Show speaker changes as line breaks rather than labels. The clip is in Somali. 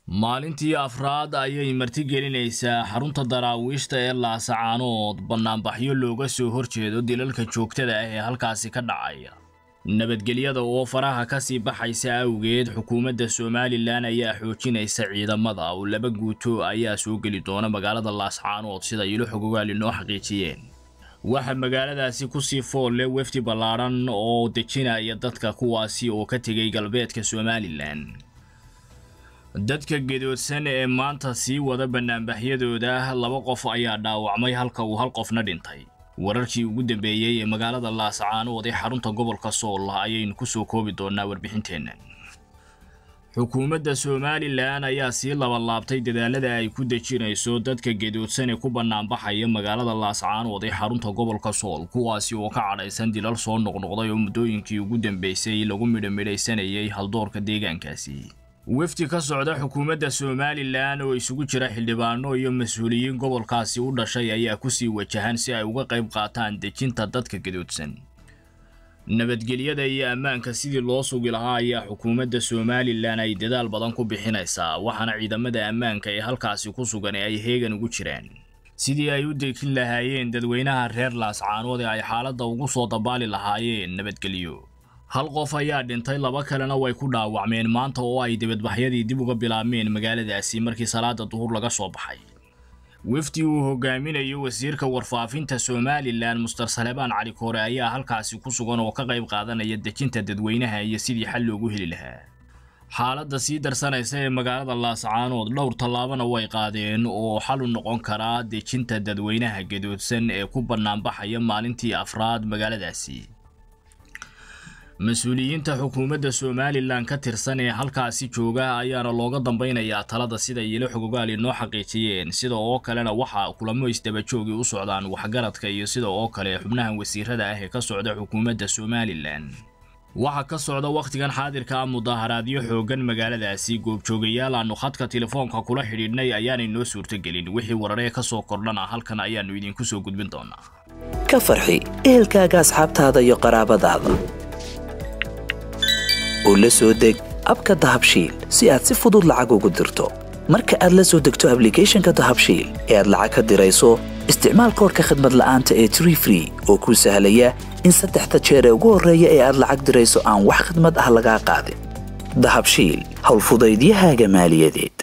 maalintii afraad ayay martigelinaysaa xarunta daraawiishta ee laasacaanood bannaanbaxyo looga soo horjeedo dilalka joogtada ah ee halkaasi ka dhacaya nabadgelyada oo faraha ka sii baxaysa awgeed xukuumadda somalilan ayaa xoojinaysa ciidamada oo laba guuto ayaa soo geli doona magaalada laascaanood sida ilo xogogaali noo xaqiijiyeen waxaa magaaladaasi kusii fool leh wefdi ballaadhan oo dejinaya dadka kuwaasi oo ka tegay galbeedka somalilan dadka gedoodsan ee maanta sii wada bannaanbaxyadooda laba qof ayaa dhaawacmay halka uu hal qofna dhintay wararkii ugu dambeeyey ee magaalada laascaanood ee xarunta gobolka sool ayaynu ku soo koobi doonaa warbixinteenna xukuumadda somalilan ayaa sii labalaabtay dadaalada ay ku dejinayso dadka gedoodsan ee ku bannaanbaxaya magaalada laascaanood ee xarunta gobolka sool kuwaasi oo ka cadhaysan dilal soo noqnoqday oo muddooyinkii ugu dambeysay lagu midhamidhaysanayay haldoorka deegaankaasi wefdi ka socda xukuumadda somalilan oo isugu jira xildhibaano iyo mas-uuliyiin gobolkaasi u dhashay ayaa kusii wajahan si ay uga qayb qaataan dejinta dadka gadoodsan nabadgelyada iyo ammaanka sidii loo sugi lahaa ayaa xukuumadda somalilan ay dadaal badan ku bixinaysaa waxaana ciidamada ammaanka ee halkaasi ku sugan ee ay heegan ugu jiraan sidii ay u dejin lahaayeen dadweynaha reer laascaanood ee ay xaaladda ugu soo dabaali lahaayeen nabadgelyo hal qof ayaa dhintay laba kalena way ku dhaawacmeen maanta oo ay dibadbaxyadii dib uga bilaabmeen magaaladaasi markii salaada duhur laga soo baxay wefdi uu hogaaminayo wasiirka warfaafinta somalilan muster salebaan cali koore ayaa halkaasi ku sugan oo ka qayb qaadanaya dejinta dadweynaha iyo sidii xal loogu heli lahaa xaaladda sii darsanaysa ee magaalada laascaanood dhowr tallaabana way qaadeen oo xal u noqon karaa dejinta dadweynaha gadoodsan ee ku bannaanbaxaya maalintii afraad magaaladaasi mas-uuliyiinta xukuumadda somalilan ka tirsan ee halkaasi jooga ayaana looga dambaynayaa talada sida ilo xogogaali noo xaqiijiyeen sida oo kalena waxaa kulamo isdabajoogii u socdaan waxgaradka iyo sida oo kale xubnahan wasiirada ah ee ka socda xukuumadda somalilan waxaa ka socda wakhtigan xaadirka ah mudaaharaadyo xoogan magaaladaasi goobjoogayaal aanu khadka telefoonka kula xidhiidhnay ayaanay noo suurtogelin wixii wararee ka soo kordhana halkan ayaannu idinku soo gudbin doonaa
ka farxi ehelkaaga asxaabtaada iyo qaraabadaada oo la soo deg abka dahabshiil si aad si fudud lacag ugu dirto marka aad la soo degto ablicathonka dahabshiil ee aad lacag ka dirayso isticmaal koorka khadmad la'aanta ee tree free oo kuu sahlaya in saddexda jeer ee ugu horreeya ee aad lacag dirayso aan wax khadmad ah lagaa qaadin dahabshiil howlfudaydiyahaaga maaliyadeed